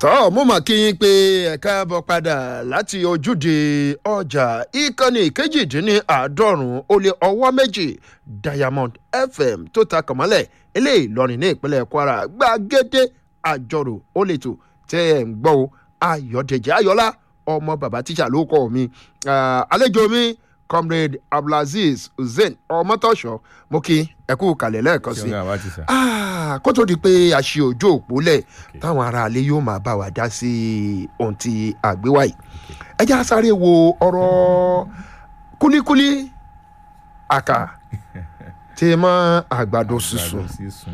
tọ́ mo mà kí yín pé ẹ̀ka bọ̀ padà láti ojúde ọjà ìkànnì kejìdínláàádọ́rùn-ún ó lé ọwọ́ méjì diamond fm tó ta kànmọ́lẹ̀ eléyìí lọ́rin ní ìpínlẹ̀ kwara gbàgede àjọrò ó lè tò tẹ́ ẹ̀ ń gbọ́ o ayọ̀dẹ̀jẹ̀ ayọ̀lá ọmọ bàbá tíṣà ló kọ́ mi àlejò mi comrade abdulaziz hussein ọmọtọ́ṣọ mo kí ẹ kú kalẹ̀ lẹ́ẹ̀kan sí i kó tó di pé a ṣe ojú òpó lẹ̀ táwọn aráalé yóò máa bá wa dá sí ohun tí àgbéwá yìí ẹ já sáré wo ọ̀rọ̀ kúlíkúlí àkà tí mọ́ àgbàdo sísun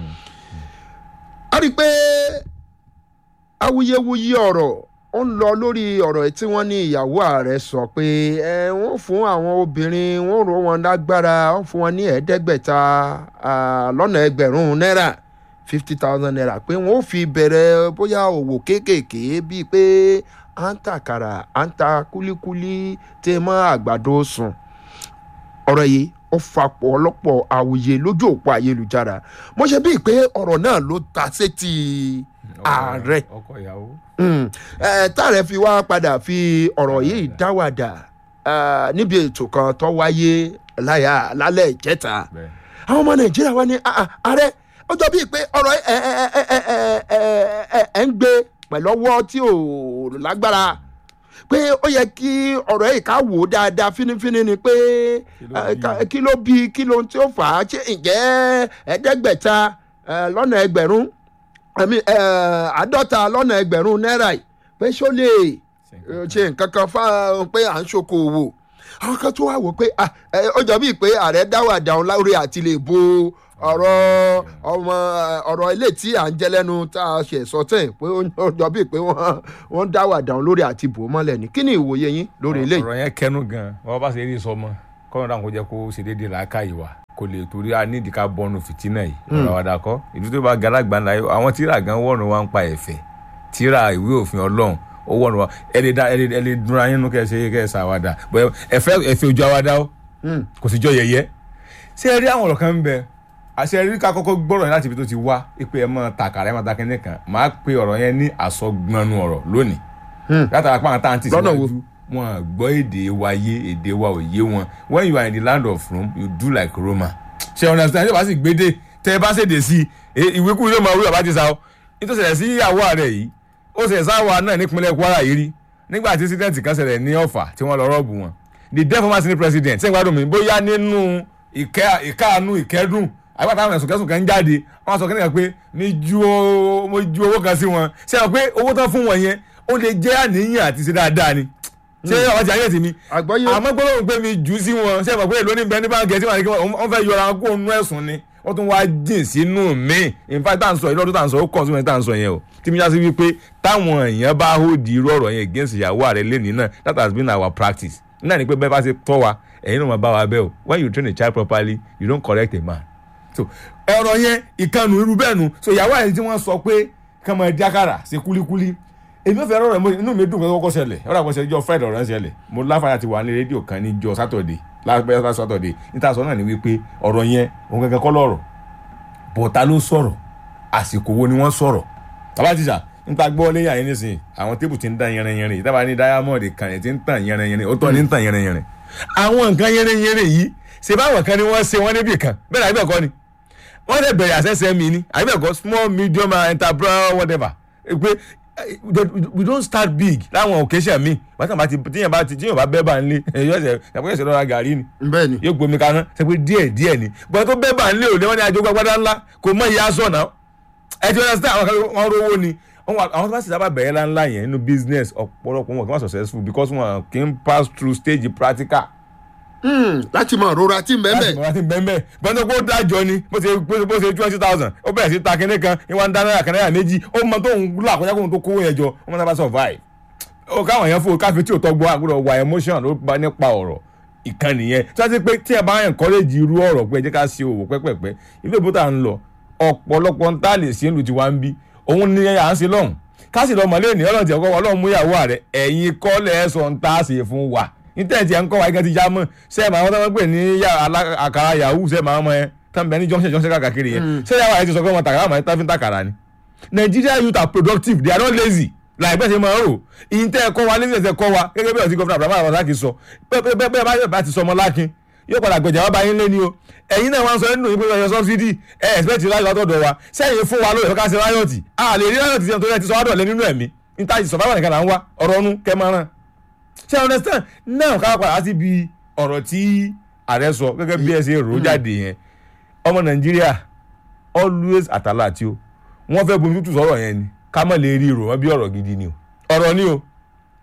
a rí i pé awuyewuye ọ̀rọ̀ ó ń lọ lórí ọ̀rọ̀ tí wọ́n ní ìyàwó ààrẹ sọ pé ẹ wọ́n fún àwọn obìnrin wọ́n rò wọ́n lágbára wọ́n fún wọn ní ẹ̀ẹ́dẹ́gbẹ̀ta lọ́nà ẹgbẹ̀rún náírà fifty thousand naira pé wọ́n ó fi bẹ̀rẹ̀ bóyá òwò kéékèèké bíi pé à ń ta àkàrà à ń ta kúlíkúlí tẹ́ mọ́ àgbàdo sùn ọ̀rọ̀ yìí ó fapọ̀ ọlọ́pọ̀ àwòye lójú òpó ayélujára mo ṣe bíi pé ọ̀rọ̀ náà ló ta sétí ààrẹ táàrẹ fi wá padà fi ọ̀rọ̀ yìí dáwàdà níbi ètò kan tó wáyé láyà lálẹ́ ìjẹta àwọn ọmọ nàìjíríà wá ní ààrẹ ó jọ bíi pé ọ̀rọ̀ ẹ̀ ń gbé pẹ̀lú ọwọ́ tí ò lágbára pé ó yẹ kí ọ̀rọ̀ yìí ká wò ó dáadáa fínífíní ni pé kí ló bí kí ló tí ó fà á ṣe ǹjẹ́ ẹ̀ẹ́dẹ́gbẹ̀ta lọ́nà ẹgbẹ̀rún àádọ́ta lọ́nà ẹgbẹ̀rún náírà yìí pé ṣó lè ṣe nǹkan kan fáwọn pé à ń ṣokòwò àwọn kan tó wá wò pé ó jọ bíi pé ààrẹ dáwà dáhùn láwùrẹ́ àti lè bo ọ̀rọ̀ ọmọ ọ̀rọ̀ ilé tí à ń jẹ́ lẹ́nu tá a ṣe sọ tẹ̀ pé ó jọ bíi pé wọ́n dáwà dáhùn lórí àti bò mọ́lẹ̀ ni kí ni ìwòye yín lórí ilé. ọ̀rọ̀ yẹn kẹnu gan wọn bá ṣe rí sọmọ kọ́nà dáhùn kó jẹ́ kó ṣe déédéé làákàyè wa kò lè torí a nídìí ká bọ́nu fìtínà yìí ọ̀rọ̀ àwàdà kọ́ ìlú tó bá galagba ńlá yìí àwọn tíra gan wọ́ọ̀nù wa ń pa ẹ̀fẹ̀ tíra ìwé òfin ọlọ́run ó wọ́ọ̀nù wa ẹ lè da ẹ lè dunra yín nú kẹ́ ẹ ṣe kẹ́ ẹ ṣàwàdà ẹ̀fẹ̀ ẹ̀fẹ̀ ojú àwàdà ó kò sì jọ yẹyẹ ṣé ẹ rí àwọn ọ̀rọ̀ kan ń bẹ àṣẹ rí ká kọ́kọ́ gbọ́rọ̀ yẹn láti ibi tó ti wá pé ẹ mọ̀ tàkàrà ẹ mọ̀ takẹ́ni kan máa pe ọ̀rọ̀ yẹn ní àsọgbọnnu ọ̀rọ̀ lónìí látara pàǹtà àǹtí síwájú wọn gbọ́ èdè wa yé èdè wa ò yé wọn when you are in the land of Rome you do like Roma ṣe understand ṣé wàá sì gbédè tẹ ẹ bá ṣèdè sí i ìwékú yóò máa wí bàbá ti sa ọ nítorí ṣẹlẹ̀ sí ìyàwó rẹ̀ yìí ó ṣẹlẹ̀ sáwà náà nípínlẹ̀ Kwara yìí rí nígbà tí sídẹ̀ǹtì kan ṣẹlẹ̀ ní Ọ̀fà tí wọ́n lọ rọ́ọ̀bù wọn the then former senate president ṣé ìgbádùn mi bóyá nínú ìkáàánú ìkẹ́dùn àgbà táwọn ẹ̀sùn kẹsùn kan jáde wọ́n sọ kíníkan pé mi ju owó kan sí wọn ṣé wọn pé owó tán fún wọn yẹn ó lè jẹ́ àníyàn àti ṣe dáadáa ni ṣé àwọn ti ayé ti mi àmọ́ gbọ́dọ̀ pé mi jù sí wọn ṣé ìmọ̀ pé èlò ní bẹ́ẹ̀ ní báńkì ẹtí wọn fẹ́ yọra kó nu ẹ̀sùn ni wọ́n tún wáá jìn sínú mi in fact tá à ń sọ yìí lọ́dún tá à ń sọ ó kàn sí wọn tá à ń sọ yẹn o tí mi já sí wípé táwọn èèyàn bá hold irú ọ̀rọ̀ yẹn against ìyàwó rẹ̀ lẹ́nìí náà that has been our practice náà ni pé bẹ́ẹ̀ bá ṣe tọ́ wa ẹ̀yin náà máa bá wa bẹ́ẹ̀ o when you train a child properly you don't correct a man so ọ̀rọ̀ yẹn ìkànnù irú bẹ́ẹ̀ nu so ìyàwó àyè tí wọ́n sọ pé kàmá jákàrà ṣe kúlíkúlí èmi ò fẹ́ rọrọ̀ mo inú mi dùn pé kọ́kọ́ ṣẹlẹ̀ ọ̀rọ̀ àkọsẹ̀ ìjọ friday ọ̀rọ̀ ṣẹlẹ̀ mo láfàá ti wà ní rédíò kan níjọ saturday lábẹ́ saturday níta sọ náà ni wípé ọ̀rọ̀ yẹn òun gẹ́gẹ́ kọ́ lọ́rọ̀ bọ̀tá ló sọ̀rọ̀ àsìkò wo ni wọ́n sọ̀rọ̀ bàbá tíṣà níta gbọ́ lẹ́yìn àyè nísìnyí àwọn tébù ti ń dán yẹrẹyẹrẹ yìí tábà ní diamond kan yẹn ti ń tàn yẹrẹyẹrẹ ó tọ́ ní ń tàn yẹrẹyẹrẹ àwọn nǹkan yẹrẹyẹrẹ yìí ṣe báwọn kan ni wọ́n ṣe wọ́n níbì kan bẹ́ẹ̀ àbí ẹ̀kọ́ ni wọ́n lè bẹ̀rẹ̀ àṣẹṣẹ mi ni àbí ẹ̀kọ́ small medium enterprise whatever pé we don't start big láwọn occasion mi bàtà bá ti tíyẹn bá ti tíyẹn bá bẹ́ẹ̀ bá ń lé ẹ̀yọ́ ẹ̀sẹ̀ ẹ̀kọ́ ẹ̀sẹ̀ lọ́ra gàrí ni bẹ́ẹ̀ni yóò gbomi kaná ṣe pé díẹ̀ díẹ̀ ni bọ́n tó bẹ́ẹ̀ bá ń lé òde wọn ni àjọ gbàgbádá ńlá kò mọ ìyá sọ̀ náà ẹ ti understand àwọn kan wọn rówó ni àwọn tó bá sì sábà bẹ̀rẹ̀ ńláńlá yẹn nínú business ọ̀pọ̀lọpọ̀ wọn kì í wọ́n successful because wọn kì í pass through stage practical láti mọ rora tí ń bẹ́ẹ̀ láti mọ̀ láti bẹ́ẹ̀ bẹ́ẹ̀ gbọ́dọ̀ kó dájọ́ ni bó ṣe bó ṣe twenty thousand ó bẹ̀rẹ̀ sí ta kínní kan ìwà ń dá náírà kan náírà méjì ó mọ tó ń là kọjá kóhun tó kówó yẹn jọ ó mọ sábà survive. ó káwọn yẹn fún káfí tí ò tọ́ gbọ́ àgbọ̀dọ̀ wà emotion ló bá nípa ọ̀rọ̀ ìkànnì yẹn tí wọ́n ti pé tí ẹ bá encourage irú ọ̀rọ̀ pé ẹ jẹ́ ká ṣe òwò pẹ́pẹ́pẹ́ ilé ìbò tá à ń lọ ọ̀pọ̀lọpọ̀ ń tà lè ṣe é lu tiwa ń bí òun ni à ń ṣe lọ́hùn ká sì lọ mọ̀lẹ́ ènìyàn ọlọ́run ti ẹ̀kọ́ ọlọ́run mú ìyàwó rẹ̀ ẹ̀yin kọ́lẹ̀ ẹ̀ sọ̀ ń tà ṣe fún wa intanẹti ẹ ń kọ́ wa igi ti já mọ́ ṣe é máa wọ́n tó ń pè ní àkàrà yahoo ṣe é máa mọ ẹ tán bẹ ní junction junction káàkiri yẹn ṣé yàrá ẹ ti sọ pé wọn tàkàrà àmọ́ ẹ tán fi ń tàkàrà ni Nigeria youth are productive they are not lazy láìpẹ́ ṣe máa ń rò ìyìn tẹ́ ẹ kọ́ wa nílẹ̀ tẹ́ kọ́ wa gẹ́gẹ́ bí ọ̀sìn gọ́fìnà Abraham Abazaki sọ bẹ́ẹ̀ bẹ́ẹ̀ bá yóò bá ti sọmọ lákin yóò padà gbẹ̀jà wá bá yín lé ní o ẹ̀yin náà wá ń sọ nínú ìpín ọyọ sọ́bsidì ẹ̀ ẹ̀sìpẹ̀tì láyọ̀ látọ̀dọ̀ wa sẹ́yìn fún wa lóye ká ṣe ráyọ̀tì a lè rí ráyọ̀tì tí wọ́n ti sọ wá dọ̀lẹ́ nínú ẹ̀mí níta ti sọ̀bá nìkan là ń wá ọ̀rọ̀ ọ̀nù kẹ́mọ́ràn ṣé ẹ understand náà ká padà sí bi ọ̀rọ̀ tí ààrẹ sọ gẹ́gẹ́ bí ẹ ṣe rò ó jáde yẹn ọmọ Nàìjíríà always àtàlà tí o wọ́n fẹ́ bomi tútù sọ̀rọ̀ yẹn ni ká má lè rí rò wọ́n bí ọ̀rọ̀ gidi ni o ọ̀rọ̀ ni o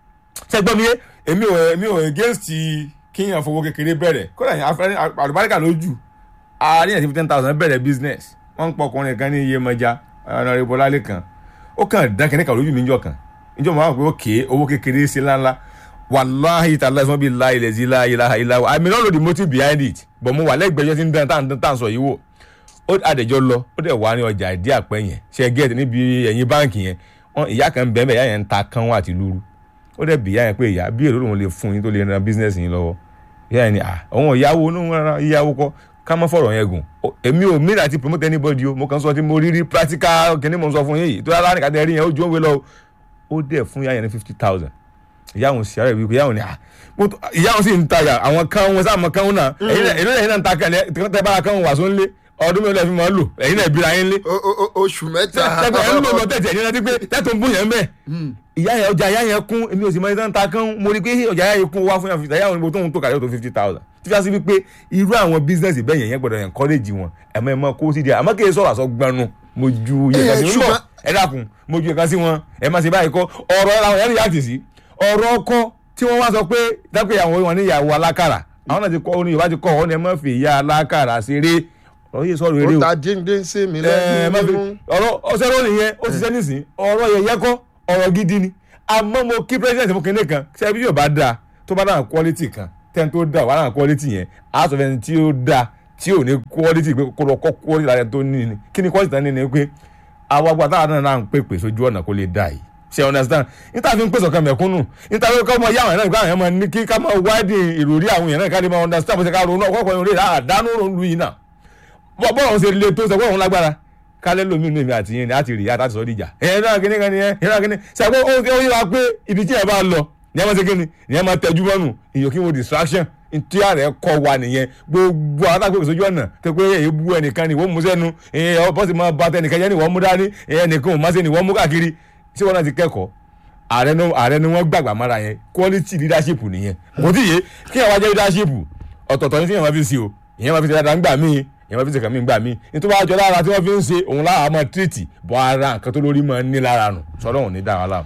ṣe gbọ́ mi yé èmi ò èmi ò against kíyàn fowó kékeré bẹ̀rẹ̀ kódà yẹn afẹ́ àlùbáríkà lójú àárín ẹ̀ ti fi ten thousand bẹ̀rẹ̀ business wọ́n ń pọ̀ ọkùnrin kan ní Iyemọja ọ̀nà ìbọ̀lálẹ̀ kan ó kàn dán kẹ́ni kan lójú mi níjọ́ kan níjọ́ mo máa ń pè ó kéé owó kékeré sí ńláńlá wàláhì tàlá ìsọ́n bíi láì lẹ̀ sí láì láì láì I may not know the motive behind it but mo wà lẹ́gbẹ̀ẹ́ tí ń dán tá à ń sọ yìí wò ó àdèjọ́ lọ ó dẹ̀ wá ní ọjà ìdí àpẹ́ yẹn ṣe gẹ́ẹ̀tì níbi ẹ̀yìn báǹkì yẹn ìyá kan bẹ́ẹ̀ bẹ́ẹ̀ ìyá yẹn ń ta kánwó àti lúrú ó dẹ̀ bí ìyá yẹn pé ìyá bí èrò lòun lè fún yín tó lè ran bísínẹ́sì yín lọ́wọ́ ìyá yẹn ni à òun ìyàwó òun rárá ìyàwó kọ́ ká má fọ̀rọ̀ yẹn gùn èmi ò mí láti promote anybody o mo kàn sọ tí mo rí rí practical kìíní mo sọ fún yín yìí tó yára nìkan tẹ́ rí yẹn ó ju òwe lọ ó dẹ̀ fún ìyá yẹn ní fifty thousand ìyá òun sì ara ìwé ìyá òun ni à ìyá òun sì ń tajà àwọn kan wọn sáà mọ kan wọn náà èyí náà náà ń ta kan tẹ bára kan wà sóńlé ọdún mélòó fi máa lò ẹ̀yin náà bíra yín lé. oṣù mẹ́ta. tẹ́tẹ̀ ẹ̀ ń lò lọ tẹ̀tẹ̀ ẹ̀yin náà ti pé tẹ́tọ̀ ń bún yẹn bẹ́ẹ̀. ìyá yẹn ọjà ìyá yẹn kún èmi ò sì máa ń ta kán mo rí i pé ọjà ìyá yẹn kún wá fún yàn fìtà ìyá òun ibo tó ń tó kàdé tó fifty thousand. tí wàá sí wípé irú àwọn bísíǹsì bẹ́ẹ̀ yẹn yẹn gbọ́dọ̀ encourage wọn ẹ̀ mọ́ ẹ̀ mọ́ kó sí di àmọ́ kí ẹ sọ̀rọ̀ àsọ gbanu mo ju iye kan sí wọn ẹ dákun mo ju iye kan sí wọn ẹ má ṣe báyìí kọ́ ọ̀rọ̀ ẹ̀ làwọn yẹn yàtì sí ọ̀rọ̀ ọkọ tí wọ́n wá sọ pé dápẹ́ ìyàwó wọn ní ìyàwó alákàrà àwọn náà ti kọ́ ní Yorùbá ti kọ́ ọ ní ẹ má fi ìyá alákàrà ṣeré ọ̀rọ̀ yìí sọ̀rọ̀ eré o. ó ta díndín sí mi lẹ́nu nínú. ọ̀rọ̀ ọ̀sẹ̀ ló nìyẹn ó ti ṣe nísìn ọ̀rọ̀ yẹn yẹ kọ́ ọ̀rọ̀ gidi ni àmọ́ mo kí president mo kéde kan ṣe bí yóò bá dáa tó bá dáa quality kan tẹ́ni tó dáa wà dáa quality yẹn á sọ fẹ́ni tí ó dáa tí ò ní quality pé kó lọ kọ́ quality lára tó ní ni kí ni quality tán ní ni pé àwọn agbá táwọn náà ń pèpè sójú ọ̀nà kó lè dáa yìí ṣe understand níta fi ń pèsè ọkàn mẹ̀kúnnù níta fi kọ́ ọmọ yáwọn náà káwọn èèyàn máa ní kí ká máa wádìí ìròrí àwọn èèyàn náà ká lè máa understand bó ṣe ká ronú ọkọ̀ ọkọ̀ ìròrí àdánù ronú yìí náà bọ́ọ̀ ṣe le tó sọ pé òun lágbára kálẹ̀ lómi inú èmi àti yín ni àti rí ìyá àti sọ dìjà ẹ̀yẹ náà kíní kan nìyẹn ẹ̀yẹ náà kíní ṣàpé ó ó yẹ wa pé ibi tí ẹ bá lọ ní ẹ máa ṣe kíni ní ẹ máa tẹjú mọ́nù ìyókì wo distraction tí ààrẹ kọ wa nìyẹn gbogbo àwọn àtàkùn ìṣojú ọ̀nà tó pé èyí bú ẹnìkan ni wọ́n mú sẹ́nu ẹ̀yẹ bọ́sì máa bá tẹnìkan yẹn ni wọ́n mú dání ẹnìkan ò má ṣe ni wọ́n mú káàkiri tí wọ́n náà ti kẹ́kọ̀ọ́ ààrẹ ni wọ́n gbàgbà mára yẹn quality leadership nìyẹn kò tí yé kí ẹ wá jẹ́ leadership ọ̀tọ̀ọ̀tọ̀ ní tí yẹn máa fi sí o ìyẹn máa fi ṣe dáadáa ń gbà míì ìyẹn máa fi ṣe kàn mí gbà míì nítorí wàá jọ lára tí wọ́n fi ń ṣe òun lára máa tírìtì bọ́ ara nǹkan tó lórí máa ń ní lára nù sọ́dọ̀ òun ní dára láàmú.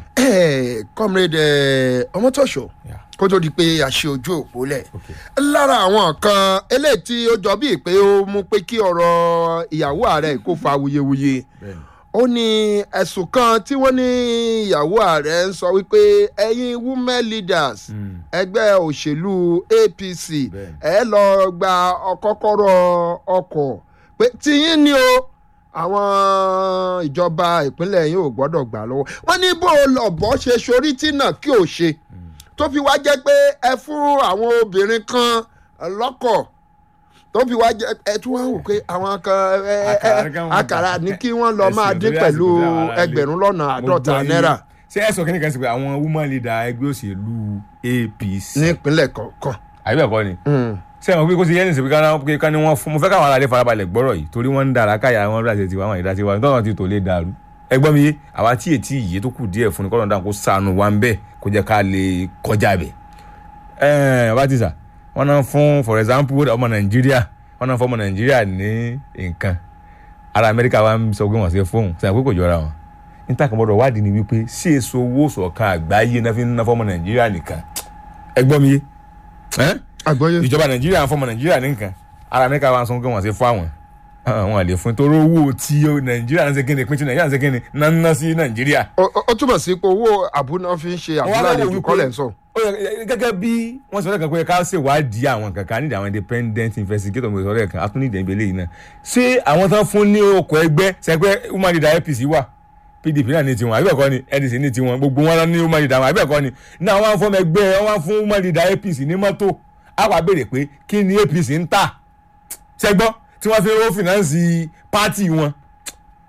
comrade ọmọtọ́ṣọ kó tó di pé a ṣe ojú òpó lẹ̀ lára àwọn kan eléyìí tí ó jọ bíi pé ó mú pé kí ọ̀rọ̀ ìyàwó ààrẹ kó fa wuyewuye ó ní ẹ̀sùn kan tí wọ́n ní ìyàwó ààrẹ ń sọ wípé ẹ̀yin women leaders ẹgbẹ́ òṣèlú APC ẹ lọ gba kọ́kọ́rọ́ ọkọ̀ pé tiyín ni o àwọn ìjọba ìpínlẹ̀ yìí ò gbọ́dọ̀ gbà lọ́wọ́ wọ́n ní bó lọ́bọ̀ ṣe sorí tí náà kí ò ṣe tó fi wá jẹ́ pé ẹ fún àwọn obìnrin kan lọ́kọ̀ tó fi wá jẹ ẹ tún wá wò pé àwọn kan àkàrà ní kí wọ́n lọ máa dín pẹ̀lú ẹgbẹ̀rún lọ́nà àádọ́ta náírà. ṣé ẹ sọ kí ni kan sí pé àwọn woman leader ẹgbẹ́ òṣèlú APC. nípínlẹ̀ kọ̀ọ̀kan. àbí bẹ́ẹ̀ kọ́ ni. ṣé ẹ mọ̀ pé kó ṣe yẹn ní sèpé ká ní wọ́n fún mo fẹ́ káwọn aráàlú farabalẹ̀ gbọ́rọ̀ yìí torí wọ́n ń dára káyà wọn bí tiwa wọn ìdá tiwa nítorí wọn ti tò lé dàrú. ẹgbọ́n mi yé àwa tí ètí yìí tó kù díẹ̀ fún ni kọ́ńtà kó sànù wa ń bẹ̀ kó jẹ́ ká lè kọjá bẹ̀. ẹ̀ẹ́n bá ti sà wọ́n náà fún for example ọmọ nàìjíríà wọ́n náà fún ọmọ nàìjíríà ní nǹkan ara amẹ́ríkà wa ń sọ pé wọ́n ṣe fóun sọ pé kò jọra wọn níta kan gbọ́dọ̀ wádìí ni wípé sí èso owó ṣọ̀kan àgbáyé náà fi ń ná fọ́mọ nàìjíríà nìkan ẹgbọ́n mi yé ìjọba nàìjíríà ń fọ́mọ nàìjíríà nìkan ara amẹ́ríkà wa ń sọ pé wọ́n ṣe fún àwọn àwọn àlè fún torí owó tí nàìjíríà ń ṣe kíni pín tí nàìjíríà ń ṣe kíni náà ń ná sí nàìjíríà. ó túmọ̀ sí pé owó àbúná fi ń ṣe àbúlálejò kọ́lẹ̀ ń sọ gẹ́gẹ́ bí wọ́n sọ lẹ́ẹ̀kan pé ká ṣèwádìí àwọn kankan nídìí àwọn independent investigator mo sọ lẹ́ẹ̀kan atúnídìí ìbílẹ̀ yìí náà ṣé àwọn tán fún ní okò ẹgbẹ́ sẹ́gbẹ́ woman leader APC wà PDP náà ní tiwọn àbíbẹ̀kọ́ ni NDC ní tiwọn gbogbo wọn ní woman leader wọn àbíbẹ̀kọ́ ni náà wọ́n fọ́n ẹgbẹ́ wọ́n fún woman leader APC ní mọ́tò àwa béèrè pé kí ni APC ń tà sẹ́gbọ́ tí wọ́n fi ń fìnánsì pátì wọn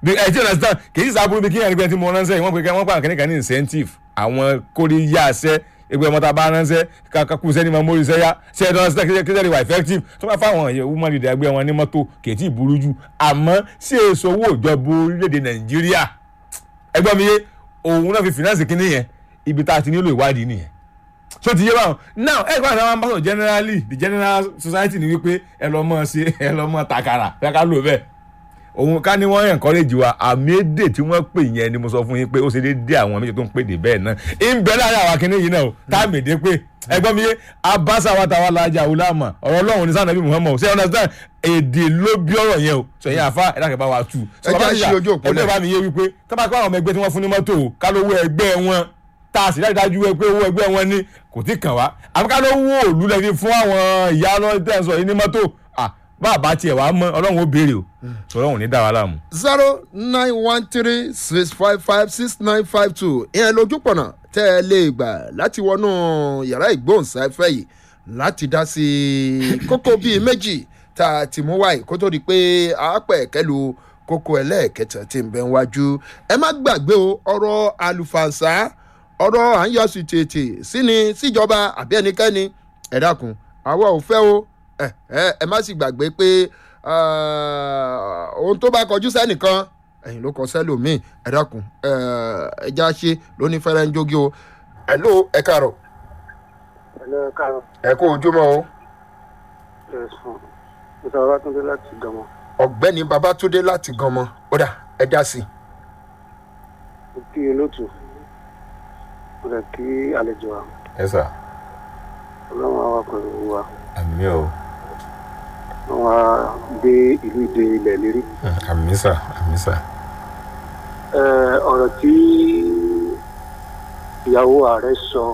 ẹ ti understand kì í sábúrú bí kíyàn nígbà tí mo ránṣẹ́ wọ́n pe wọ́n pa àkànní kan ní incentive àwọn kórè yá aṣẹ́ ẹgbẹ́ ọmọ tá a bá ránṣẹ́ kakú sẹ́ni máa mórí sẹ́yà ṣe ẹ̀dọ́ ṣe kí sẹ́ni wà effective tó bá fáwọn èèyàn woman leader ẹgbẹ́ wọn ní mọ́tò kì í tí ì burú jù àmọ́ ṣé èso owó ìjọba orílẹ̀-èdè nàìjíríà ẹgbẹ́ mi yé òun náà fi finance kínní yẹn ibi tá a ti nílò ìwádìí nìyẹn so ti yé báwọn now ẹ gbọ́dọ̀ àwọn ambassador generally the general society ni wípé ẹ lọ mọ ṣe ẹ lọ mọ takara fẹ́ ká lò bẹ́ẹ̀ òun ká ní wọ́n encourage wa àmì èdè tí wọ́n pè yẹn ni mo sọ fún yín pé ó ṣe déédéé àwọn méjì tó ń pè dé bẹ́ẹ̀ náà ń bẹ láàrin àwọn akíní yìí náà o táàmì èdè pé ẹgbọ́n mi yé abasa wa ta wa lajà wùlámà ọ̀rọ̀ ọlọ́run ní sànàbí muhammed ṣé understand èdè ló bí ọ̀rọ̀ yẹn o sọ yẹn àfa ẹ̀dá kẹfà wa tù. Ẹ jẹ́ àṣì ojú òpó ẹgbẹ́ náà. bá mi yé wípé tábà kọ́ àwọn ọmọ ẹgbẹ́ tí wọ́n fún ní mọ́tò o ká lówó ẹgbẹ́ wọn tá a sì dájú dájú pé owó ẹgbẹ́ wọn ní kò tí kàn wá àbí ká ló wó òlú lẹ́ni fún àwọn ìyá lọ́tẹ̀sọ̀ yìí ní mọ́tò à bá a bá tiẹ̀ wá mọ́ ọlọ́run ó béèrè o ọlọ́run ò ní dá wa láàmú. zero nine one three six five five six nine five two ìyẹn lójúpọ̀nà tẹ́ ẹ lè gbà láti wọnú yàrá ìgbóhùnsáfẹ́ yìí láti dá sí kókó bíi méjì tá a ti mú wáyé kó tó di pé àápẹ̀ kẹlu kókó ẹlẹ́ẹ̀kẹta tí ń bẹ wájú ẹ má gbàgbé o ọ̀rọ̀ àlùfànṣá ọ̀rọ̀ à ń yọ sí tètè sí ni síjọba àbí ẹnikẹ́ni ẹ dákun àwa ò fẹ́ o ẹ ẹ ẹ má sì gbàgbé pé ah, ohun tó bá kọjú sẹ́nìkan ẹ̀yìn ló kọ sẹ́lòmíì ẹ dákun ẹ ẹ já ṣe lóní fẹ́rẹ́ ń jógi o ẹ ló ẹ káàárọ̀ ẹlẹ́ káàrọ̀ ẹ kó ojúmọ́ o ẹ̀sùn mr babatunde láti gànmọ ọ̀gbẹ́ni babatunde láti ganmọ ó dà ẹ dá sí i. mo kí olóòtú mo rẹ̀ kí àlejò wa ẹ sà ọlọ́run àwa pẹ̀lú wa àmì o wọ́n wá gbé ìlú ìdè ilẹ̀ lérí. àmì sà àmì sà. Ẹ, ọ̀rọ̀ tí ìyàwó ààrẹ sọ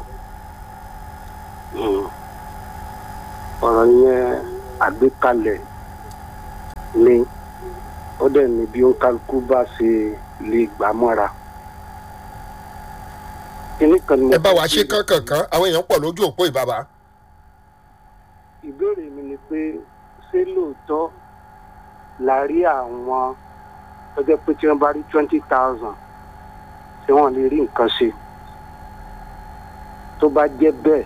mm, ọ̀rọ̀ yẹn àgbékalẹ̀ ni ó dẹ̀ ní bí ó ń kálukú bá ṣe lè gbà mọ́ra. Kíní kan ni mo ẹ bá wa fẹ́ ṣe kánkànkán àwọn èèyàn pọ̀ lójú òpó ìbàbà. ìbéèrè mi ni pé ṣé lóòótọ́ la rí àwọn tó jẹ́ pé tí wọ́n bá rí twenty thousand tí wọ́n lè rí nǹkan ṣe tó bá jẹ́ bẹ́ẹ̀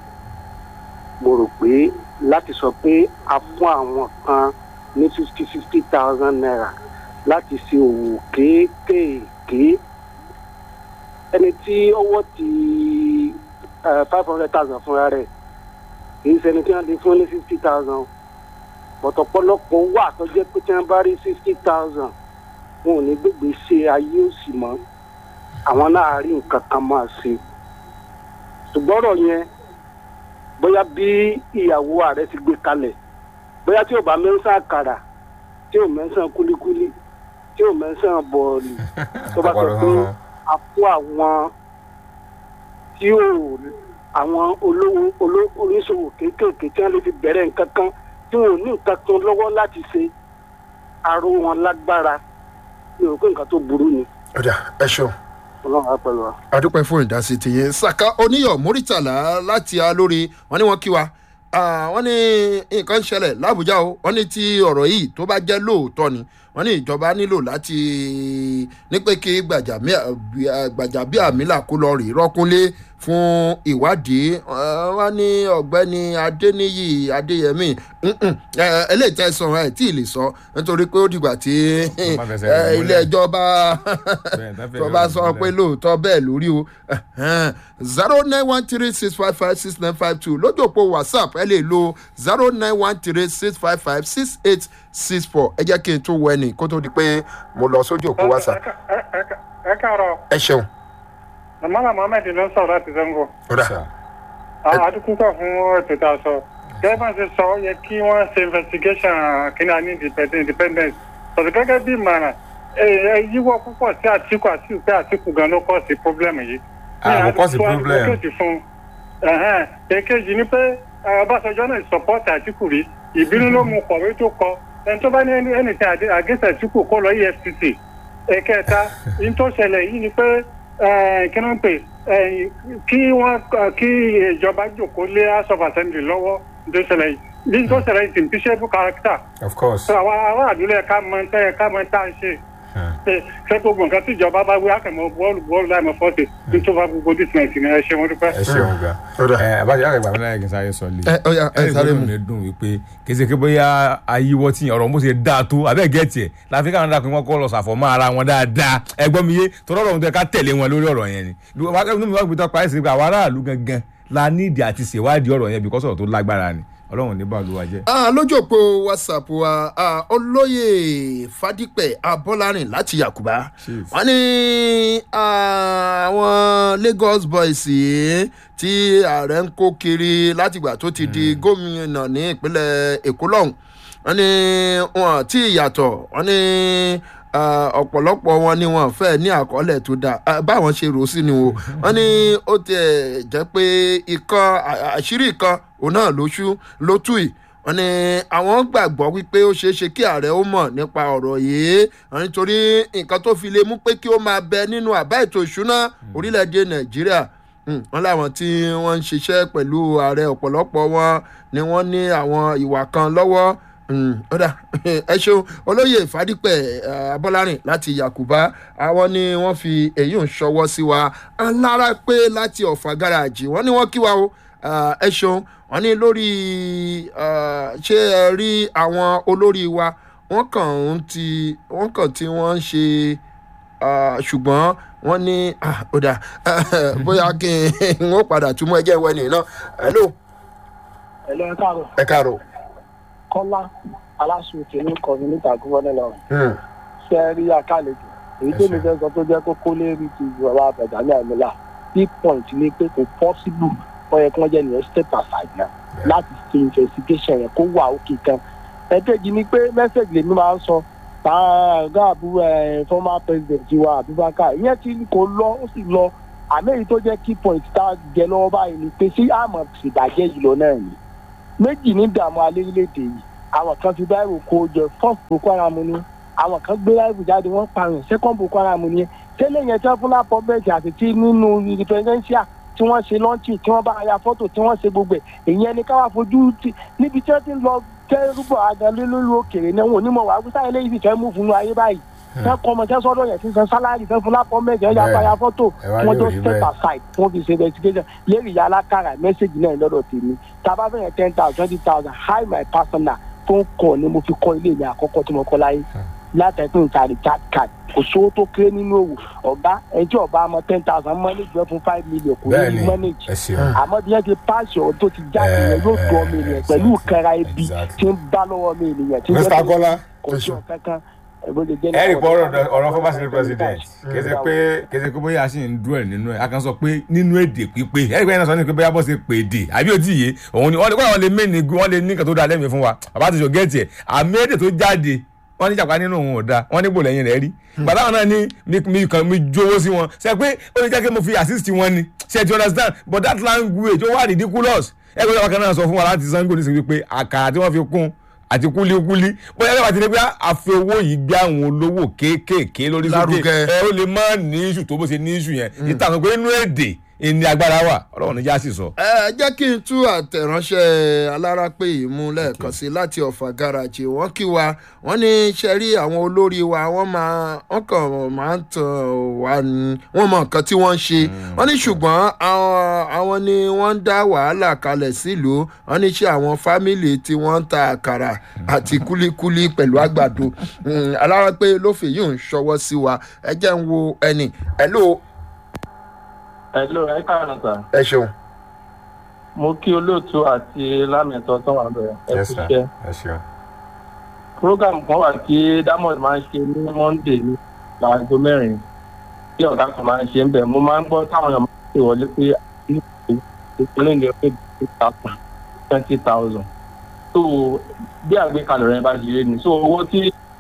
mo rò pé láti sọ pé a fún àwọn kan ní fifty fifty thousand naira láti ṣe òwò kéékèèké ẹni tí ọwọ́ ti five hundred thousand fúnra rẹ̀ kì í ṣẹni tí wọ́n lè fún ní fifty thousand pọ̀tọ̀pọ̀lọpọ̀ wà tó jẹ́ pé tí wọ́n bá rí sixty thousand wọn ò ní gbègbè ṣe ayé òsì mọ́ àwọn náà rí nǹkan kan máa ṣe ṣùgbọ́n ọ̀rọ̀ yẹn bóyá bí ìyàwó ààrẹ ti gbé kalẹ̀ bóyá tí ò bá mẹ́sàn àkàrà tí ò mẹ́sàn kúlíkúlí tí ò mẹ́sàn bọ̀ọ̀lì tó bá sọ pé a fún àwọn tí ò àwọn olówó oló- oníṣòwò kéékèèké tí wọ́n lè fi bẹ̀rẹ̀ nǹkan kan tí wọn ò ní nǹkan kan lọ́wọ́ láti ṣe aró wọn lágbára mi ò rò pé nǹkan tó burú ni ó dà ẹ ṣeun. ọlọ́run á pẹ̀lú wa. adúpẹ́ fún ìdásí tìyẹn saka oníyọ̀ mórítàlá láti alórí wọn ni wọ́n kí wa Ah, wọ́n ní nǹkan ń ṣẹlẹ̀ lábújá o wọ́n ní tí ọ̀rọ̀ yìí tó bá jẹ́ lóòótọ́ ni wọ́n ní ìjọba nílò láti ní pé kí gbàjàbíàmílà kó lọ rí rọ́kúnlé fún ìwádìí Ah, wọ́n ní ọ̀gbẹ́ni adéníyì adéyẹmí mm-mm, eh, eléyìí tẹ̀sán ẹ̀ tí ì lè sọ nítorí pé ó dìgbà tí má fẹsẹ̀ eh, rẹ̀ ilé múlẹ̀. ẹjọ́ bá Bẹ́ẹ̀, tá fẹ́ tó rẹ̀ bá múlẹ̀. sọ pé lóòótọ́ bẹ́ẹ̀ lórí o zero nine one three six five five six nine five two lójú òpó whatsapp ẹ lè lo zero nine one three six five five six eight six four ẹ jẹ́ kí n tún wọ ẹnì kó tó di pé mo lọ sójú òpó whatsapp ẹ káàárọ̀ ẹ ṣeun. mọ́lá mohammed ló ń sọ̀rọ̀ láti zango ó dà àdúgbò fún ètò tá a sọ gẹ́gẹ́ bá ṣe sọ ó yẹ kí wọ́n ṣe investigation kíní àní independent- independence sọ̀rọ̀ gẹ́gẹ́ bí ìmọ̀ràn ẹ ẹ yíwọ́ púpọ̀ sí àtìkù àti pé àtìkù gan ló kọ́ sí problem yìí. Ah, kò kọ́ sí Ní problem. advocate fún ẹ̀hẹ́n. èkejì ni pé eh, ọbásanjọ́ náà support àtìkù rí ìbínú ló mú kọ̀wé tó kọ ẹni tó bá ní ẹni ẹni tí àgẹ́sẹ̀ àtìkù kó lọ efcc ẹ̀kẹta ní tó ṣẹlẹ̀ yìí ni pé eh, kí ló ń pè eh, kí wọ́n eh, kí ìjọba jòkó lé house of assembly lọ́wọ́ ní tó ṣẹlẹ̀ yìí ní tó ṣẹlẹ̀ yìí is impeachable character of course. so àwa aráàlú lẹ ká mọ tẹ́ ẹ ká mọ tá a ṣe. Hmm. ṣé gbogbo nǹkan tí ìjọba bá wí àkàmọ́ bọ́ọ̀lù bọ́ọ̀lù láì mọ fọ́ọ̀tì tí tó bá gbogbo dísìmẹ̀ntì ni ẹ ṣe wọn dúpẹ́. ẹ ṣeun gan Ọ̀dà. ẹ abájọ yàrá ìgbà mi náà kì í sáré sọ lé Ẹ, ó yá, ẹ sáré mú. mi dùn wípé kése ké bóyá ayíwọ́ tí ọ̀rọ̀ mo ṣe dáa tó abẹ́ gẹ̀ẹ́tì ẹ̀ láfi káwọn dáa pé wọ́n kọ́ lọ sàfọ̀mọ́ ara wọn dáadáa ẹgbọ́n mi yé tọ́lọ́ ọ̀rọ̀ tó yẹ ká tẹ̀lé wọn lórí ọ̀rọ̀ yẹn ni inú mi wá gbé tó parí sí pé àwọn aráàlú gangan la nídìí àti ṣèwádìí ọ̀rọ̀ yẹn bíkọ́sọ̀ tó lágbára ni ọlọ́run ní bàlúwa jẹ́. Ah, lójú òpó whatsapp wa ah, olóyè fadípẹ̀ abọ́lárìn láti yakuba Chief. wọ́n ní ah, àwọn lagos boys yìí tí ààrẹ ń kó kiri látìgbà tó ti di gómìnà ní ìpínlẹ̀ èkó lọ́hùn wọ́n ní wọn tí ìyàtọ̀ wọ́n ní ah, ọ̀pọ̀lọpọ̀ wọn ni wọn fẹ́ ní àkọọ́lẹ̀ tó dáa Ah, báwọn ṣe rò ó sí ni o wọ́n ní ó tiẹ̀ jẹ́ pé ìkan à- àṣírí kan òun náà ló ṣú ló tú yìí wọ́n ní àwọn gbàgbọ́ wípé ó ṣeé ṣe kí ààrẹ ó mọ̀ nípa ọ̀rọ̀ yìí wọ́n nítorí nǹkan tó fi lè mú pé kí ó máa bẹ nínú àbá ètò ìṣúná orílẹ̀-èdè nàìjíríà Hmm, wọ́n láwọn tí wọ́n ń ṣiṣẹ́ pẹ̀lú ààrẹ ọ̀pọ̀lọpọ̀ wọn ni wọ́n ní àwọn ìwà kan lọ́wọ́ Hmm, ó dà ẹ ṣeun olóyè ìfádípẹ̀ eh, abọ́lárìn láti yakuba àwọn ni wọ́n fi èyí ń ṣọwọ́ sí wa alára pé láti ọ̀fà gáràjì wọ́n ní wọ́n kí wa o Ah, ẹ ṣeun wọ́n ní lórí ah, ṣé ẹ rí àwọn olórí wa wọ́n kàn ń ti wọ́n kàn tí wọ́n ń ṣe ah, ṣùgbọ́n wọ́n ní ah, ó dà bóyá kí n ó padà túmọ̀ ẹjẹ́ ìwẹ́ nìyí náà hello ẹ lọ ẹ káàárọ̀ ẹ káàárọ̀. kọ́lá aláṣọ òkèlè kọ́mínítà gúvọ́nà lọ́rùn Hmm. ṣe rí àkàlejò èyí tó mi fẹ́ sọ tó jẹ́ kókó lérí ti ìjọba àbẹ̀dàmí àmìlà big point ni pé kò possible wọ́n yẹ kí wọ́n jẹ́ nìyẹn step aside náà láti ṣe investigation yẹn kó wà òkè kan ẹ̀kejì ni pé message lèmi máa ń sọ tààgà àbúrò ẹ̀ former president wa abubakar ìyẹn tí kò lọ ó sì lọ àmì èyí tó jẹ́ key point tá a jẹ lọ́wọ́ báyìí ni pé sí àmọ̀ ṣèbàjẹ́ yìí lọ náà ni méjì ní dààmú alẹ́rìndè yìí àwọn kan fi báyìí kó jẹ first boko haram ni àwọn kan gbé láìpẹ́ jáde wọ́n parun second boko haram ni tẹ́lẹ̀ yẹn tí wọ́n fún lápọ̀ bẹ́ẹ̀sì àti tí nínú independential tí wọ́n ṣe lọ́ńtì tí wọ́n bá ya fọ́tò tí wọ́n ṣe gbogbo ẹ̀ èyí ẹni káwá fojú ti níbi tí wọ́n ti ń lọ kẹ́rùbọ̀ agalé lórí òkèèrè náà wọn ò ní mọ̀ wá wíṣà eléyìí sì fẹ́ mú fún ayé báyìí fẹ́ kọ́ ọmọ tẹ́ sọ́dọ̀ yẹn sísan sálárì fẹ́ fún lápọ̀ mẹ́jọ ya Bẹ́ẹ̀. ya fọ́tò Ẹ wá wọ́n ní jọ òrí step bẹ́ẹ̀. aside wọ́n fi ṣe investigation lérí ìyá alákàrà mẹ́sẹ̀gì náà lọ́dọ̀ tèmi tàbá fẹ́yẹn ten thousand twenty thousand high my personal tó ń kọ́ ni mo fi kọ́ ilé mi àkọ́kọ́ tí mo kọ́ láyé látẹ̀kùn ìta recharge card kò sówó tó kéré nínú òwò ọ̀gá ẹjọ́ ọba ọmọ ten thousand manage wẹ́ fún five million kò ní bẹ́ẹ̀ni manage ẹ ṣeun àmọ́ bí wọ́n ti páàsì ọ̀hún tó ti jáde yẹn yóò tó ọmọ ènìyàn pẹ̀lú ìkẹra ibi Exactly. tí ń bá lọ́wọ́ ọmọ ènìyàn tí ń mr jẹ́ pé kọ́lá kò sí ọ̀kankan ẹ̀bùn lè jẹ́ ẹ rí pọ ọ̀rọ̀ ọ̀rọ̀ former senate president kèsì pé kèsì pé bóyá a sì ń dúró ẹ nínú ẹ a kan sọ pé nínú èdè pípé ẹ rí pé ẹni sọ ní pé bóyá bó ṣe pè dè àbí òtí yé òun ni wọn ní wọn lè mẹ́ni wọn lè ní nǹkan tó dáa lẹ́mìí fún wa bàbá ti sọ gẹ́ẹ̀tì ẹ̀ àmì èdè tó jáde wọn ní jàpá nínú òun ò dáa wọn ní bò lẹ́yìn rẹ̀ rí gbàdá wọn náà ní mi mi kàn mi jówó sí wọn ṣe pé ó ní jẹ́ kí mo fi assist wọn ni ṣe ti understand but that language ó wà ridiculous ẹ gbọ́dọ̀ wákàn náà sọ fún wa láti sango nísìnyí pé àkàrà tí wọ́n fi kún àti kúlíkúlí bóyá ẹ bá ti ní pé àfi owó yìí gbé àwọn olówó kéékèèké lórí sókè Lárugẹ. ẹ ó lè má ní iṣu tó bó ṣe ní iṣu yẹn ìtàn pé inú èdè ìní agbára wà ọlọ́run níjà sì sọ. ẹ jẹ́ kí n tú àtẹ̀ránṣẹ́ alárápé yìí mú lẹ́ẹ̀kan sí láti ọ̀fà gáràjì wọ́n kí wa wọ́n ní ṣe rí àwọn olórí wa wọ́n máa wọ́n kàn máa ń tàn wá ní wọ́n mọ nǹkan tí wọ́n ń ṣe wọ́n ní ṣùgbọ́n àwọn àwọn ni wọ́n ń dá wàhálà kalẹ̀ sílùú wọ́n ní ṣe àwọn fámìlì tí wọ́n ń ta àkàrà àti kúlíkúlí pẹ̀lú àgbàdo Mm, alárápé ló fi yìí ń ṣọwọ́ sí wa ẹ jẹ́ ń wo ẹni ẹ̀ ló Hello, ẹ káàárọ̀ sà. ẹ ṣeun. Mo kí olóòtú àti lámẹ̀tọ́ tó wà bẹ̀rẹ̀. Ẹ kú iṣẹ́. ẹ ṣeun. Program kan wà tí Diamond máa ń ṣe ní Monday ní láago mẹ́rin. Tí ọ̀gá kan máa ń ṣe ń bẹ̀. Mo máa ń gbọ́ táwọn èèyàn máa ń pè wọlé pé ìpínlẹ̀ ìlú pé twenty thousand. So bí àgbékalẹ̀ rẹ̀ bá ṣe rí ni. So owó tí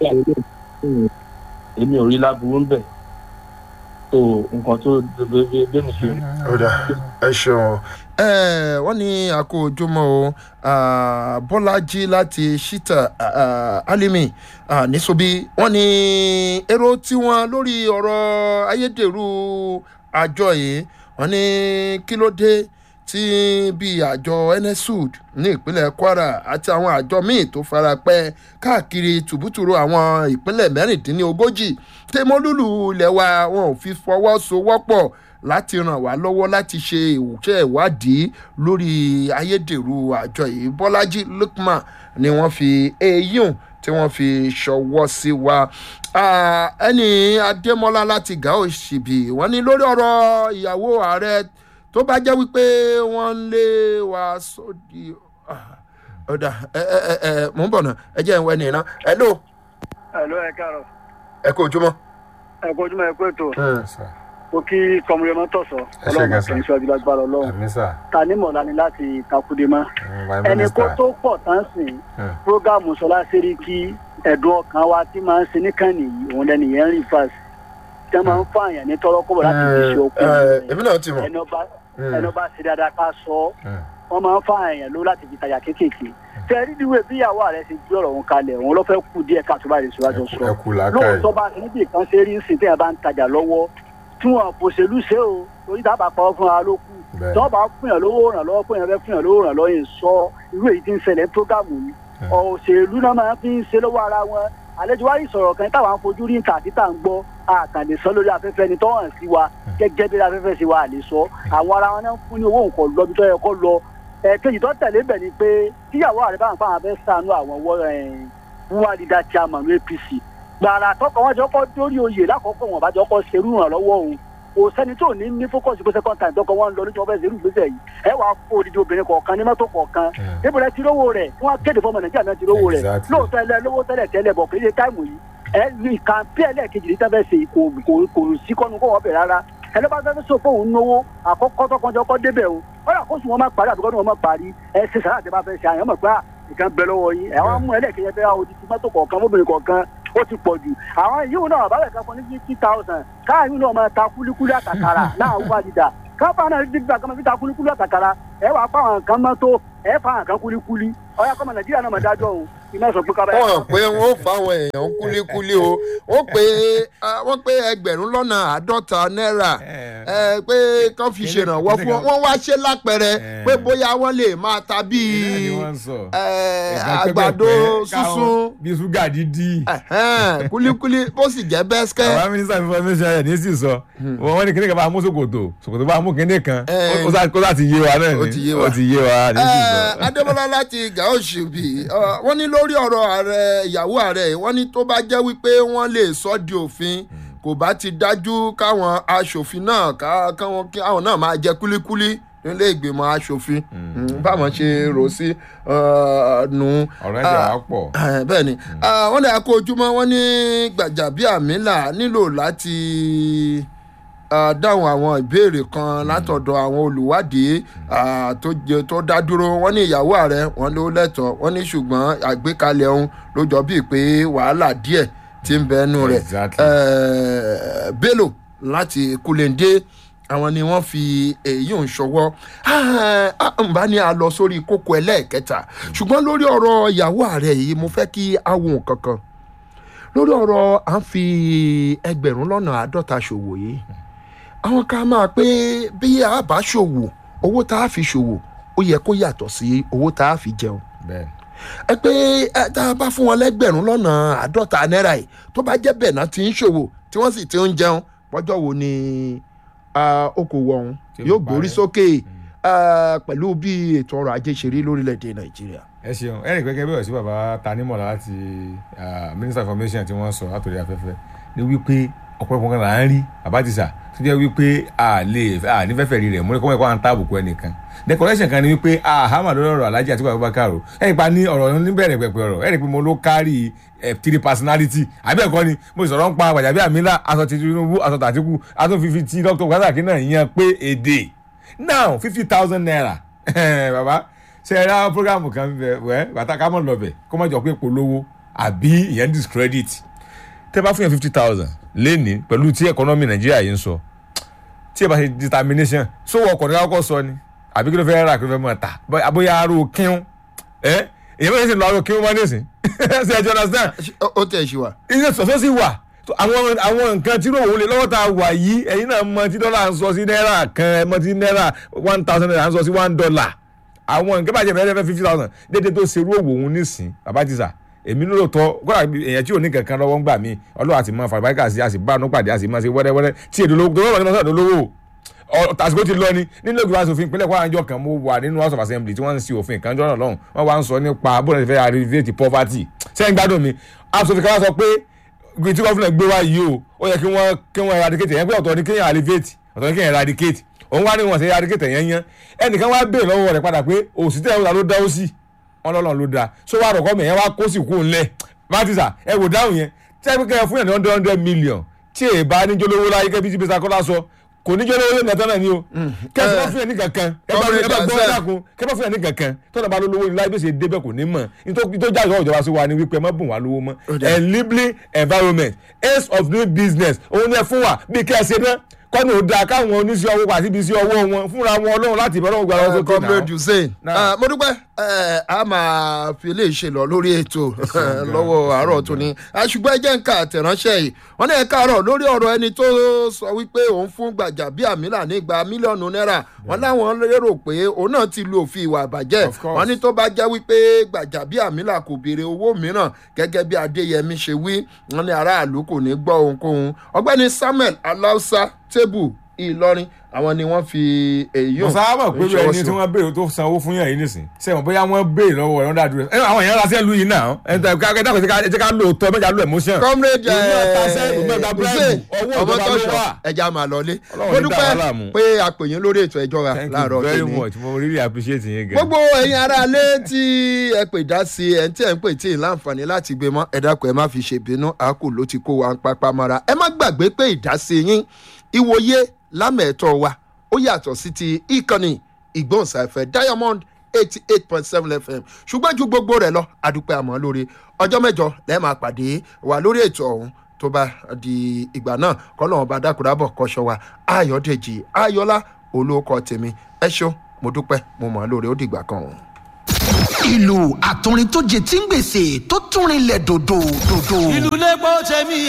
èmi ò rí láburú ń bẹ̀. So nǹkan tó bẹ́ẹ̀ mi ṣe rí. ọ̀dà ẹ ṣeun. ẹ wọ́n ní àkó ojúmọ́ o ah, bọ́lájí láti ṣítà ah, alimi ah, níṣobi wọ́n ní èrò tiwọn lórí ọ̀rọ̀ ayédèrú àjọ yìí wọ́n ní kí ló dé tí bíi àjọ nsud ní ìpínlẹ̀ kwara àti àwọn àjọ míì tó fara pẹ́ káàkiri tùbútùrú àwọn ìpínlẹ̀ mẹ́rìndínlógójì tẹmọ́lúlù ilẹ̀ wa wọn ò fi fọwọ́sowọ́pọ̀ láti ràn wá lọ́wọ́ láti ṣe ìwúṣẹ́ ìwádìí lórí ayédèrú àjọ yìí bọ́lájí lukman ni wọ́n fi eyín tí wọ́n fi ṣọwọ́ sí wa Ah, ẹni adémọlá láti gàó ṣìbì wọ́n ní lórí ọ̀rọ̀ ìyàwó ààrẹ tó bá jẹ́ wípé wọ́n ń lé wa sódì ah, ọ̀dà ẹ ẹ ẹ ẹ mò ń bọ̀ náà ẹ jẹ́ ìwé nìyẹn náà ẹ lò ẹ̀lọ́ ẹ̀ káàrọ̀ ẹ kó ojúmọ́. ẹ̀ kó ojúmọ́ ẹ̀ kó ètò sà mo kí kọmọlẹ́ mọ́ tọ̀sọ̀ Ẹ ṣé ọlọ́run gan àti sir. ìṣọ́ ìjọba gbára ọlọ́run àmì sà ta ní mọ̀lá ni láti takúdé mọ́ my ẹni kó minister tó pọ̀ tán sìn Hmm. prógámù sọlá sẹ́ríkì ẹ̀dùn ọkàn wa tí máa ń ṣe níkànnì yìí òun lẹ́nu yẹn ń rí fàṣ tí wọ́n máa ń fààyàn ní tọ́lọ́kọ̀bọ̀ láti fi ṣe okun èmi náà ti mọ̀. ẹni ọba ẹni ọba ṣe dáadáa ká sọ ọ́ Hmm. wọ́n máa ń fààyàn ló láti fi tajà kéékèèké tẹ́rí díwèé bí ìyàwó rẹ̀ ṣe gbé ọ̀rọ̀ òun kalẹ̀ òun ló fẹ́ kú díẹ̀ káàtó báyìí síwájú sọ ẹ kú làákàyè lóòótọ́ bá ti níbi kan ṣe rí ń sìn téèyàn bá ń tajà lọ́wọ́ tí wọn kò ṣèlú ṣe o torí dábàá pa ọ́ fún wa ló kù Bẹ́ẹ̀. tí wọ́n bá fún yàn lówó ràn lọ́wọ́ fún yàn fẹ́ fún yàn lówó ràn lọ́wọ́ yẹn sọ irú èyí tí ń ṣẹlẹ̀ ní prógámù yìí òṣèlú náà máa fi ń ṣe lọ́wọ́ ara wọn àlejò wa yìí sọ̀rọ̀ kan táwọn afojú rí nǹkan àti tá à ń gbọ́ àkàndé sọ lórí afẹ́fẹ́ ni tó hàn sí wa gẹ́gẹ́ bí afẹ́fẹ́ sí wa àlè sọ àwọn ara wọn náà ń fún ní owó nǹkan lọ bí tó yẹ kó lọ ẹ̀ẹ́kejì tó tẹ̀lé bẹ̀ ni pé tíyàwó àrẹ bá ń fa àwọn afẹ́ sànú àwọn wọ́ wúwá dídá chairman apc gbàrà tọkọ wọn jọ kọ dórí oyè lákòókò wọn bá jọ kọ serú ìrànlọ́wọ́ òun kò sẹ́ni tó ní ní fókọ̀sì pé second time tọkọ wọn lọ níjọba fẹ́ serú ìgbésẹ̀ yìí ẹ wàá kó odidi obìnrin kọ̀ọ̀kan ní mọ́tò kọ̀ọ̀kan Hmm. níbo lẹ ti rówó rẹ̀ wọ́n kéde fọmọ nàìjíríà náà ti rówó rẹ̀ Exactly. lóòótọ́ ẹlẹ́ lówó tẹ́lẹ̀ tẹ́lẹ̀ bọ̀ kì í ṣe táìmù yìí ẹ ní kàǹpé ẹlẹ́ẹ̀kejì ní tẹ́fẹ́ ṣe kò kò kò sí kọ́nu kó wọ́n bẹ̀ rárá ẹni bá fẹ́ẹ́ sọ pé òun náwó àkọ́kọ́ tọkànjọ́ kọ́ débẹ̀ o wọ́n yà kó sùn wọn má parí àbíkọ́ ni wọ́n má parí ẹ ṣe sàrà àti bá fẹ́ ṣe àyàn mọ̀ pé à, nǹkan bẹ lọ́wọ́ yín ẹ̀ wọ́n mú ẹlẹ́ẹ̀kejì bẹ́ẹ̀ odidi mọ́tò kọ̀ọ̀kan mọ́bìnrin kọ̀ọ̀kan ó ti pọ̀ jù àwọn yìí náà bàbá rẹ̀ kan fún ní fifty thousand káàyè náà máa ta kúlíkúlí àtàkàrà láàrú wájúdà káfá náà ti gbà kan máa fi ta kúlíkúlí àtàkàrà ẹ wàá fáwọn kan mọ́tò ẹ fáwọn kan kúlíkúlí ọ̀yà kọ́mọ nàìjíríà náà máa dájọ́ òun iná sọ pé kábàáyà. wọ́n pé wọ́n fáwọn èèyàn kúlíkúlí o wọ́n pé ah, wọ́n pé ẹgbẹ̀rún lọ́nà àádọ́ta náírà ẹ pé kán fi ṣèrànwọ́ fún wọn wọ́n wá ṣe lápẹẹrẹ pé bóyá wọ́n lè máa ta Ìlànà ni bíi wọ́n ń sọ. ẹ, Ẹ̀gbọ́n àgbàdo pẹ́pẹ́pẹ́, káwọn- sísun bí ṣúgà dídí. ẹ̀hẹ́n, kúlíkúlí bó sì jẹ́ bẹ́sikẹ́ àwọn mínísítà information ẹ̀ ní sì sọ wọn wọ́n ní kíní kan bá mú ṣòkòtò ṣòkòtò bá mú kíní kan Eh. ó sá- kó láti yé wa náà ni Ó ti yé wa. ó ti yé wa ní sì sọ. Ẹ, adébọlá láti gàóṣì bì wọ́n ní lórí ọ̀rọ̀ ààrẹ ìyàwó ààrẹ wọ́n ní tó bá jẹ́ wípé wọ́n lè sọ di òfin kò bá ti dájú káwọn aṣòfin náà ká- káwọn kí àwọn náà máa jẹ kúlíkúlí nílé ìgbìmọ̀ aṣòfin Mm, báwọn ṣe rò sí uh, nù. ọ̀rọ̀ ẹ̀jẹ̀ wa pọ̀. Eh, bẹ́ẹ̀ ni Ah, wọ́n ní akó ojúmọ́ wọ́n ní gbàjàbíàmílà nílò láti ah, dáhùn àwọn ìbéèrè kan látọ̀dọ̀ àwọn olùwádìí ah, tó jẹ- tó dá dúró wọ́n ní ìyàwó ààrẹ wọ́n ló lẹ́tọ̀ọ́ wọ́n ní ṣùgbọ́n àgbékalẹ̀ ọ̀hún ló jọ bíi pé wàhálà díẹ̀ ti ń bẹ ẹnu rẹ̀ Exactly. Eh, bello láti kulende àwọn ni wọ́n fi èyí ń ṣọwọ́ n bá ní a lọ sórí kókó ẹlẹ́ẹ̀kẹta ṣùgbọ́n lórí ọ̀rọ̀ ìyàwó ààrẹ yìí mo fẹ́ kí a wo nǹkan kan lórí ọ̀rọ̀ à ń fi ẹgbẹ̀rún lọ́nà àádọ́ta ṣòwò yìí àwọn kan máa pé bí a bá ṣòwò owó tá a fi ṣòwò ó yẹ kó yàtọ̀ sí owó tá a fi jẹun bẹ́ẹ̀ ẹ pé ẹ tá a bá fún wọn lẹ́gbẹ̀rún lọ́nà àádọ́ta náírà yìí tó bá jẹ́ bẹ́ẹ̀ náà ti ń ṣòwò tí wọ́n sì ti ń jẹun pọ́jọ́ wo ni ah, okòwò ọ̀hún Tí ó yóò fi gbórí parẹ́. sókè ah, pẹ̀lú bí ètò ọrọ̀ ajé ṣe rí lórílẹ̀‐èdè nàìjíríà. ẹ ṣeun ẹnì pẹ́kẹ́ bẹ́ẹ̀ sí bàbá tanímọ̀lá láti ah, minister information tí wọ́n sọ látòrí afẹ́fẹ́ ní wípé ọ̀pọ̀lọpọ̀ kan là ń rí àbátìsà tó jẹ́ wípé a lè a ní fẹ́fẹ́ rí rẹ̀ mú ní kọ́mọ̀ ẹ̀kọ́ à ń ta àbùkù ẹnìkan decoration kan ni wípé ahama lórí ọ̀rọ̀ alájí àti Abubakar o ẹ̀rì pa ní ọ̀rọ̀ níbẹ̀rẹ̀ pẹ̀pẹ̀ ọ̀rọ̀ ẹ̀rì pé mo ló kárí three personality àbí ẹ̀kọ́ ni mo sì sọ̀rọ̀ ń pa Gbajabi Amila aṣọ ti Tinubu aṣọ tàtíkù aṣọ fífi ti Dr. Gazaki náà yan pé èdè now fifty thousand naira baba ṣe ẹ ra programu kan bẹ wẹ bàtà ká mọ̀ lọ́bẹ̀ kó má jọ pé polówó àbí ìyẹn discredit tẹ́ bá fún yẹn fifty thousand lẹ́ni pẹ̀lú tí economy Nàìjíríà yìí ń sọ tí ẹ bá ṣe determination sówó ọkọ̀ ní kákọ́ sọ ni àbí kí ló fẹ́ rà kí ló fẹ́ mọ̀ ta bóyá aró kíún ẹ èyí bá yẹn sì lọ aró kíún mọ́ nísìn ṣe ẹjọ́ understand ó tẹ̀ ṣe wà. ilé sọ̀tọ́ sì wà So, àwọn àwọn nǹkan tí ròwò lè lọ́wọ́ tá a wà yìí ẹ̀yin náà mọ tí dọ́là ń sọ sí náírà kan ẹ mọ tí náírà one thousand naira ń sọ sí one dollar àwọn nǹkan bàjẹ́ bẹ̀rẹ̀ fẹ́ fifty thousand dédé tó ṣerú òwò òun nísìn bàbá ti sà èmi ló tọ́ kódà èèyàn tí ò ní kankan lọ́wọ́ ń gbà mí ọlọ́wà àti mọ fàlùbáríkà sí àti bá àánú pàdé àti mọ sí wẹ́rẹ́wẹ́rẹ́ tí èdè olówó tó lọ́wọ́ ní ọ̀sán olówó tàsíkò ti lọ ni nínú ìgbìmọ̀ asòfin ìpínlẹ̀ kwara àjọ kan mo wà nínú house of assembly tí wọ́n ń ṣe òfin kan jọ́nà lọ́hùn wọ́n wá ń sọ nípa bóyá ti fẹ́ alleviate poverty sẹ́yìn gbádùn mi asòfin kan wá sọ pé gbé tí gọ́fìnà gbé wá yìí o ó yẹ kí wọ́n kí wọ́n eradicate yẹn pé ọ̀tọ̀ ni kéèyàn alleviate ọ̀tọ̀ ni kéèyàn eradicate òun wá ní wọn ṣe eradicate yẹn yẹn ẹnìkan wá béèrè lọ́wọ́ rẹ̀ padà pé òsì tẹ̀ ọ́ ló dá ó sì wọn lọ́lọ́ ló dáa so wá rọ̀kọ́ mi yẹn wá kó sì kú ńlẹ̀ bátìsà ẹ wò dáhùn yẹn tẹ́ pé kẹ́ fún yẹn ní hundred hundred million tí èè bá níjólówó láyé kẹ́ bí tí bísí akọ́lá sọ kò níjólówó lé nàtọ́ náà ni o kẹ́sì bá fún yẹn ní kankan ẹ bá ẹ bá gbọ́ ẹ dákun kẹ́ bá fún yẹn ní kankan tọ́nà bá lówó láyé bí ó ṣe débẹ̀ kò ní mọ̀ nítorí tó jáde ìjọba sí wa ni wípé ẹ má bùn wá lówó mọ́ enabling environment ace of doing business òun ni ẹ fún wa bí kẹ́ ẹ ṣe náà kọ́nù ò dáa káwọn oníṣẹ́ owó pàṣẹ ibi iṣẹ́ ọwọ́ wọn fúnra wọn ọlọ́run láti ìbẹ̀rẹ̀ ògbà lọ́wọ́ sókè náà. comrade hussein Náà. mo dúpẹ́ eh, a máa fi eléyìí ṣe lọ lórí ètò lọ́wọ́ àárọ̀ tó ní ṣùgbọ́n ẹ jẹ́ ń ka àtẹ̀ránṣẹ́ yìí wọ́n ní ẹ káàárọ̀ lórí ọ̀rọ̀ ẹni tó sọ wípé òun fún Gbajabiamila ní igba mílíọ̀nù náírà wọ́n láwọn lérò pé òun náà ti lu òfin ìwà àbàjẹ́ Of course. wọ́n ní tó bá jẹ́ wípé Gbajabiamila kò béèrè owó mìíràn gẹ́gẹ́ bí Adéyẹmí ṣe wí wọ́n ní aráàlú kò ní gbọ́ ohunkóhun ọgbẹ́ni Samuel Aláùsá tébù Ìlọrin àwọn ni wọ́n fi èyí mo sábà pé ṣọwọ́ ẹni sí tí wọn. wọ́n béèrè tó sanwó fún yàn yìí nìsín sẹ́wọ̀n bóyá wọ́n béèrè lọ́wọ́ ẹ̀ wọ́n dá dúró ẹ̀ àwọn èèyàn lásẹ̀ lu yìí náà ẹ̀ ẹ̀ ká ẹ̀ dákun ẹ̀ jẹ́ ká lò tọ́ mẹ́jà lò emotion. comrade Ìlú ọ̀tá sẹ́yìn, ìlú ọ̀tá hussein bribe, ọwọ́ ọmọ ìjọba ló tọ́ṣọ wà. ẹja máa lọlé Ọlọ́run mo ní dá dúpẹ́ wa láàmú. pé a pè yín lórí ètò ìjọba thank láàárọ̀ you very tèmi much mo really appreciate yín gan. gbogbo ẹ̀yin aráalé tí ẹ pè dá sí ẹ̀ ń tí ẹ̀ ń pè tí ì láǹfààní láti gbé mọ́ ẹ dákun ẹ má fi ṣèbínú àákù ló ti kó wa ń papá mọ́ra ẹ má gbàgbé pé ìdásí yín ìwòye lámẹ̀ẹ́tọ́ wa ó yàtọ̀ sí ti ìkànnì ìgbóhùnsáfẹ́ diamond eighty eight point seven fm ṣùgbọ́n ju gbogbo rẹ̀ lọ àdúpẹ́ àmọ́ lórí ọjọ́ mẹ́jọ lẹ́ẹ̀ máa pàdé wa lórí ètò ọ̀hún tó bá di ìgbà náà kọ́lọ́run bá dákúrábọ̀ kọ́ṣọ́ wa ayọ̀dèjì ayọ̀lá olóòkọ tèmi ẹ ṣeun mo dúpẹ́ mo mọ̀ ọ́ lórí ó dìgbà kan ọ̀hún. ìlú àtúrin tó jẹ tí ń gbèsè tó túnrin lẹ̀ dòdò dòdò. ìlú lẹ́gbọ́n tẹ̀mí